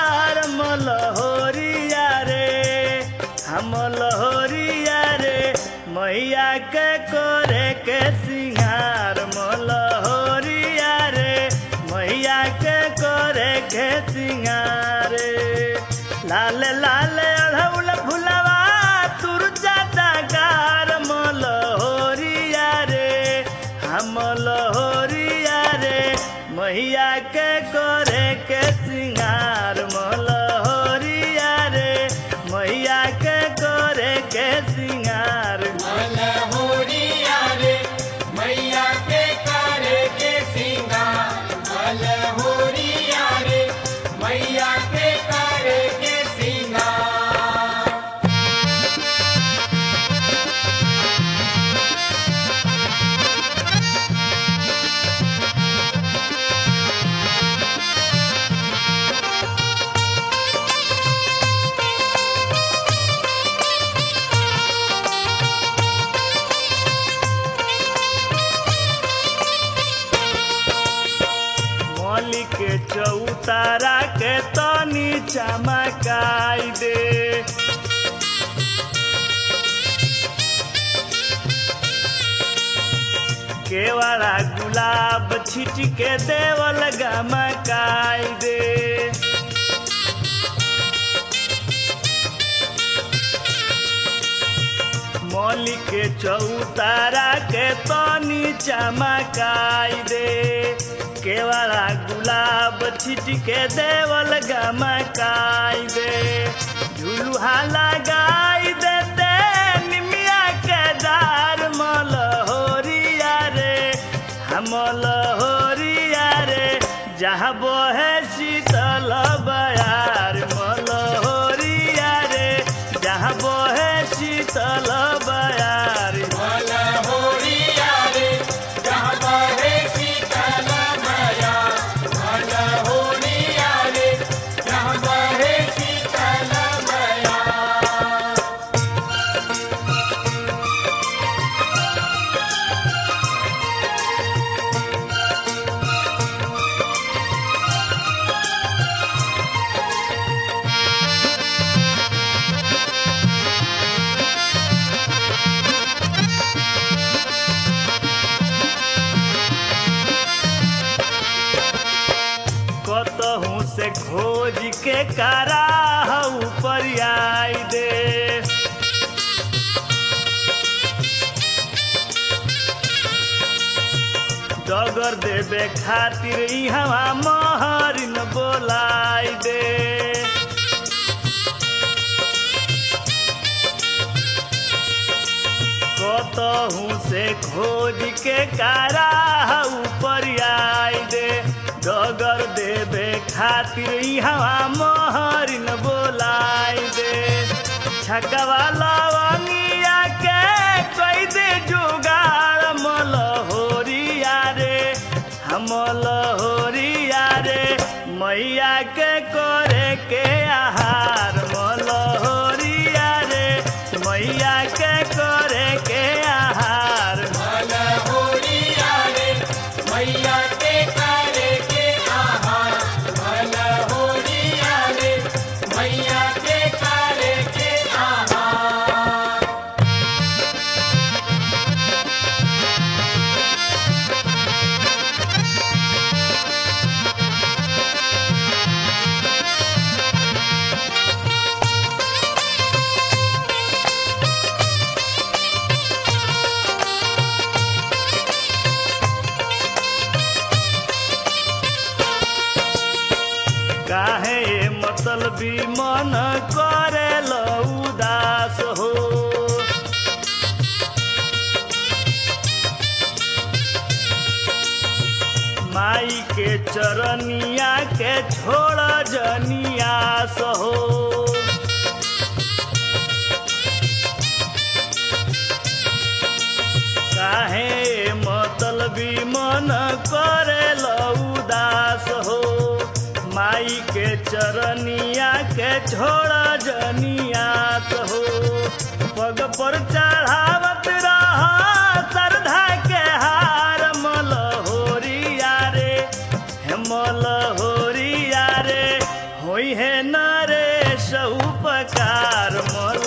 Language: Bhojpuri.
गार मलहोरिया रे हम लहोरिया रे मैया के करे के सिंगार मलहोरिया रे मैया के करे के सिंगार लाल लाल अढ़ौल फुलवा तुरजा गार मलहोरिया रे हम लहोरिया रे मैया के करे के सिंगार मलहोरिया रे मैया के करे के सिंगार मलहोरिया रे मैया के करे के सिंगार मलहोरिया रे मैया के करे के सिंगार मौली के चौतारा के तनी चमकाई दे केवड़ा गुलाब छिट के देवल गमकाई दे मौली के चौतारा के तनी चमकाई दे केवड़ा गुलाब छिट के देवल गमकाई दे झुलुहा लगाई देते निमिया के दार मलहोरिया रे हम लहोरिया रे जहाँ बोहे शीतल बयार मलहोरिया रे जहाँ बोहे शीतल बयार मलहोरिया रे जहाँ बहे शीतल माया मलहोरिया रे जहाँ बहे शीतल माया कतहू से खोज के कारा ऊपर आई दे डगर देवे खातिर इहवा महरिन बोलाई दे कतहू से खोज के कारा ऊपर आई दे डगर देवे खातिर इहवा महरिन बोलाई दे छकवा लवंगिया के कोई दे जुगाड़ मलहोरिया रे हम लहोरिया रे मैया के करे के आहार मलहोरिया रे मैया के करे के आहार मलहोरिया रे मैया के करे के आहार मलहोरिया रे मैया के करे के आहार काहे ये मतलबी मन करे उदास हो माई के चरनिया के छोड़ जनियास हो काहे मतलबी मन करे उदास हो माई के चरनिया के छोड़ जनियास हो पग पर चढ़ावत रह श्रद्धा के हार मलहोरिया रे हे मलहोरिया रे होई है नारे उपकार मल